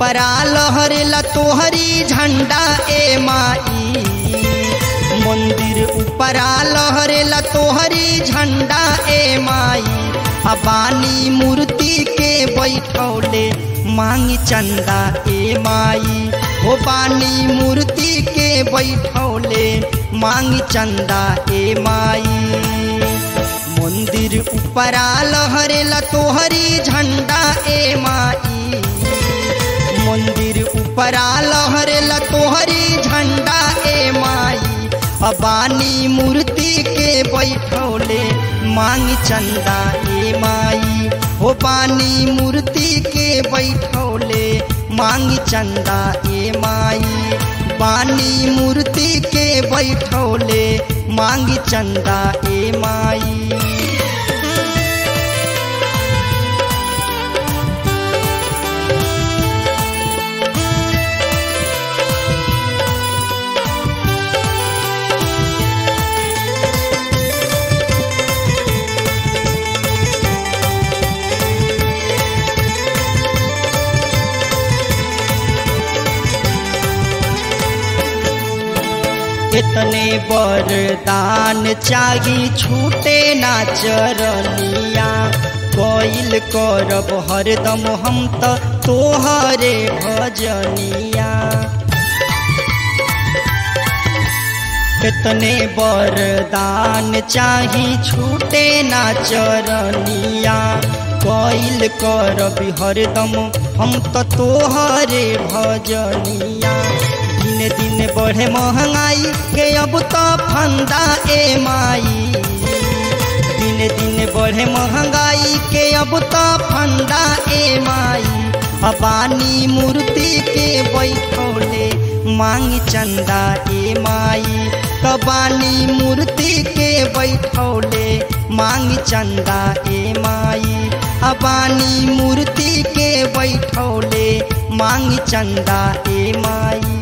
ऊपरा लहरेला तोहरी झंडा ए माई मंदिर ऊपरा लहरेला तोहरी झंडा ए माई अबानी मूर्ति के बैठौले मांग चंदा ए माई हो बानी मूर्ति के बैठौले मांग चंदा ए माई मंदिर ऊपरा लहरेला तोहरी झंडा ए माई मंदिर ऊपरा लहरेला तोहरी झंडा ए माई अबानी मूर्ति के बैठौले मांग चंदा ए माई हो बानी मूर्ति के बैठौले मांग चंदा ए माई बानी मूर्ति के बैठौले मांग चंदा ए माई इतने बरदान चाही छूटे ना चरनिया कोइल करब हरदम हम त तोहरे भजनिया इतने बरदान चाही छूटे ना चरनिया कोइल करब हरदम हम त तोहरे भजनिया दिन दिन बढ़े महंगाई के अब तो फंदा ए माई दिन दिन बढ़े महंगाई के अब तो फंदा ए माई अबानी मूर्ति के बैठौले मांग चंदा ए माई कबानी मूर्ति के बैठौले मांग चंदा ए माई अबानी मूर्ति के बैठौले मांग चंदा ए माई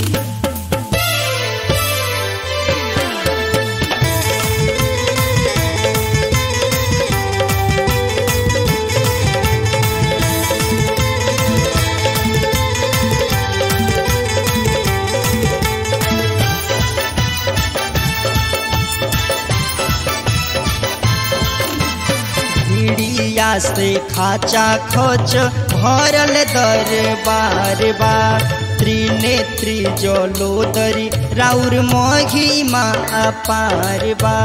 पीड़िया से खाचा खोच भरल दरबार बा त्रिनेत्री जलोदरी राउर महिमा अपार बा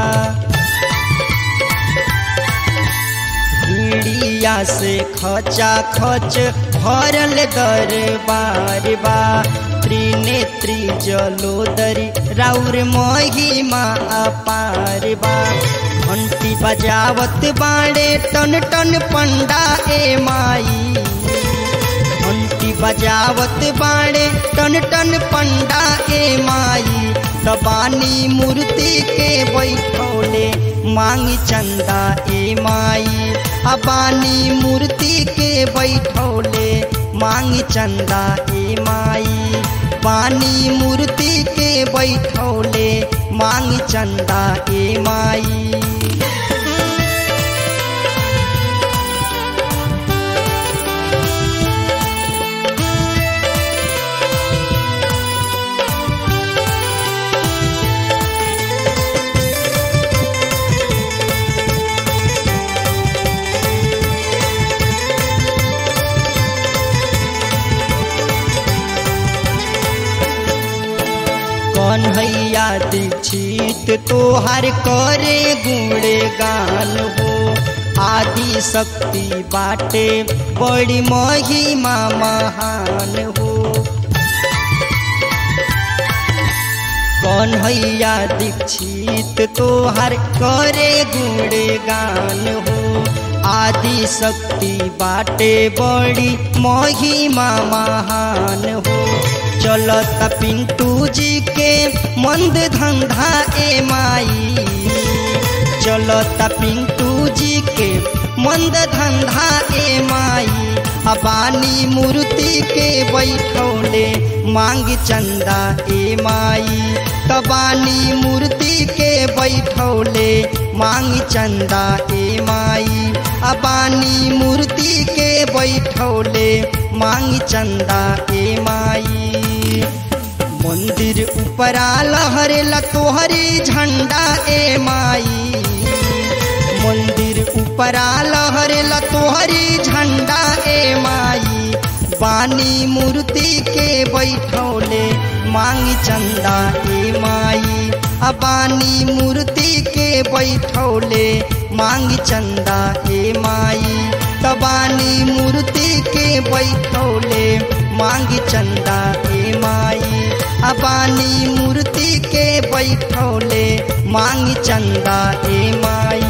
पीड़िया से खचा खच भरल दरबार बा त्रिनेत्री जलोदरी राउर महिमा अपार बा घंटी बजावत बाड़े टन टन पंडा ए माई घंटी बजावत बाड़े टन टन पंडा ए माई तबानी मूर्ति के बैठौले मांग चंदा ए माई अबानी मूर्ति के बैठौले मांग चंदा ए माई पानी मूर्ति के बैठौले मांग चंदा ए माई कन्हैया दीक्षित तोहर करे गुणे गान हो आदि शक्ति बाटे बड़ी महिमा महान हो कन्हैया दीक्षित तोहर करे गुणे गान हो आदि शक्ति बाटे बड़ी महिमा महान हो चलत पिंटू जी के मंद धंधा ए माई चलत पिंटू जी के मंद धंधा ए माई अबानी मूर्ति के बैठौले मांग चंदा ए माई कबानी मूर्ति के बैठौले मांग चंदा ए माई अबानी मूर्ति के बैठौले मांगी चंदा ए माई मंदिर ऊपरा लहरेला तोहरी झंडा ए माई मंदिर ऊपरा लहरेला तोहरी झंडा ए माई बानी मूर्ति के बैठौले मांगी चंदा ए माई अबानी मूर्ति के बैठौले मांगी चंदा ए माई तबानी मूर्ति के बैठौले मांगी चंदा ए माई अबानी मूर्ति के बैठौले मांगी चंदा ए माई